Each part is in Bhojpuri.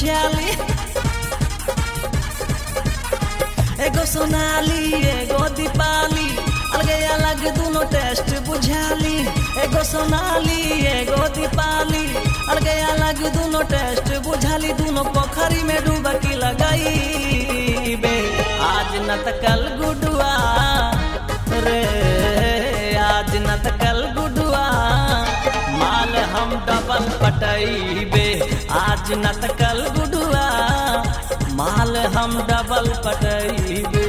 बुझाली एगो सोनाली एगो दीपाली अलगे अलग दोनों टेस्ट बुझाली एगो सोनाली एगो दीपाली अलगे अलग दोनों टेस्ट बुझाली दोनों पोखरी में डुबकी लगाई बे आज न त कल गुडुआ रे आज न त कल गुडुआ माल हम डबल पटैबे आज न त कल गुडुआ माल हम डबल पटैबे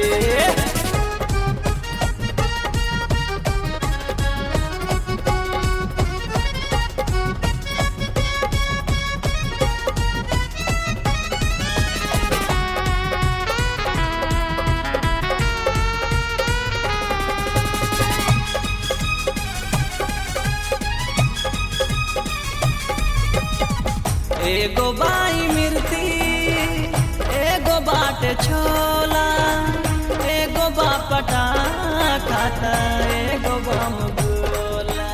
एगो बाई मिर्ती एगो बाट छोला एगो बापटा खाता एगो बम गोला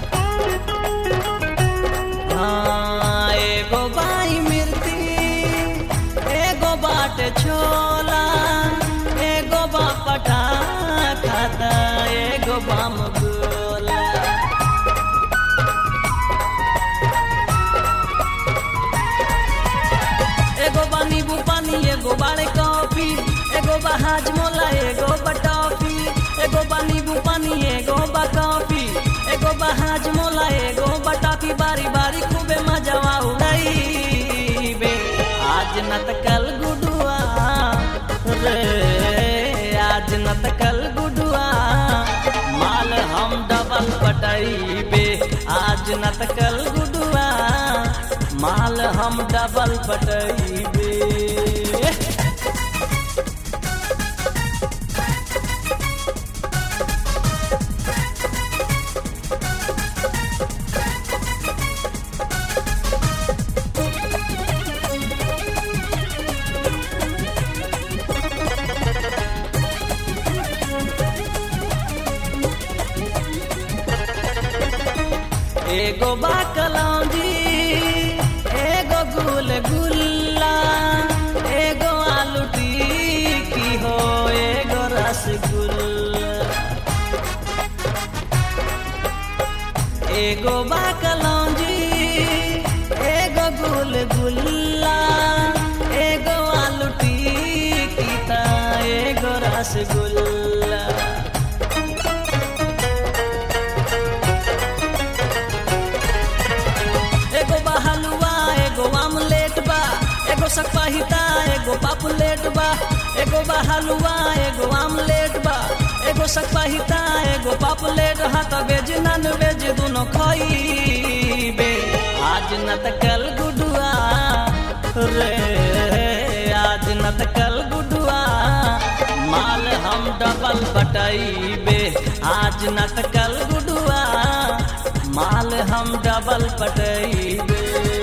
हाँ एगो बाई मिर्ती एगो बाट छोला एगो बापटा खाता एगो बम गोला एगो बा नींबू पानी एगो बाड़े कॉफी एगो बा हाजमोला एगो बा टॉफी एगो बा नींबू पानी एगो बा कॉफी एगो बा हाजमोला एगो बा टॉफी बारी बारी खूबे मजावा उड़ाई आज न त कल गुडुआ रे आज न त कल गुडुआ माल हम डबल पटैबे आज न त कल गुडुआ माल हम डबल पटैबे एगो बा कलौंजी एगो गुल गुल्ला एगो आलू टिक्की हो एगो रसगुल्ला एगो बा कलौंजी एगो गुल गुल्ला एगो आलू टिक्की ता एगो रसगुल्ला एगो बा हलुआ एगो आमलेट बा एगो सकपाहिता एगो पापुलेट बा एगो बा हलुआ एगो आमलेट बा एगो सकपाहिता एगो पापुलेट हाथ वेज नॉन वेज दोनों खइबे आज न त कल गुडुआ रे आज न त कल गुडुआ माल हम डबल पटैबे आज न त कल गुडुआ माल हम डबल पटैबे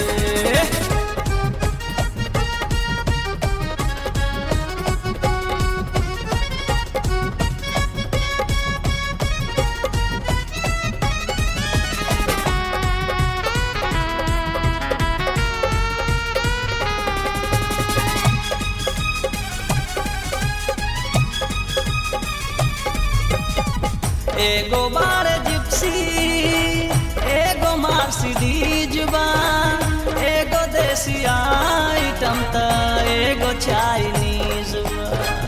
एगो बार जिप्सी एगो मार्सिडीज बा एगो देसी आइटम त एगो चाइनीज बा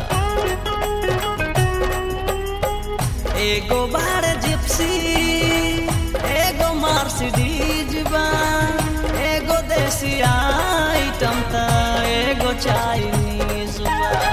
एगो बार जिप्सी एगो मार्सिडीज बा एगो देसी आइटम त एगो चाइनीज बा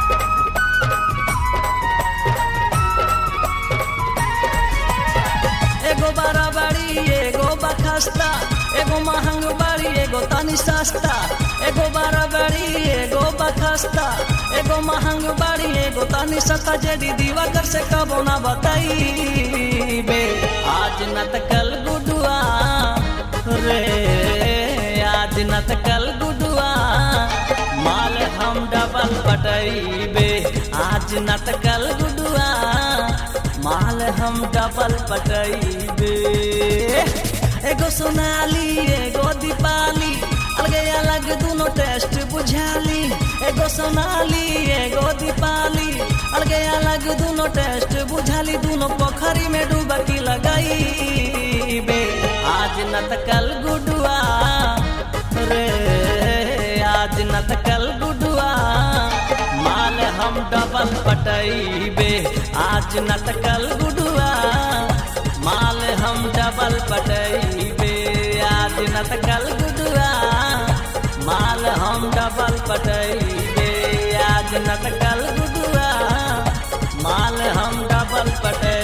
एगो बड़ा बड़ी एगो बखस्ता एगो महंग बड़ी एगो तनी सस्ता एगो बड़ा बड़ी एगो बखस्ता एगो महंग बड़ी एगो तनी सस्ता जेडी दीवाकर से कबो ना बताइबे आज न त कल गुडुआ रे आज न त कल गुडुआ माल हम डबल पटैबे आज न त कल गुडुआ माल हम डबल पटैबे एगो सोनाली एगो दीपाली अलगे अलग दोनों टेस्ट बुझाली एगो सोनाली एगो दीपाली अलगे अलग दोनों टेस्ट बुझाली दोनों पोखरी में डुबकी लगाई बे आज न त कल गुडुआ रे आज न त कल गुडुआ माल हम डबल पटैबे आज न त कल गुडुआ माल हम डबल पटैबे आज न त कल गुडुआ माल हम डबल पटैबे आज न त कल गुडुआ माल हम डबल पटैबे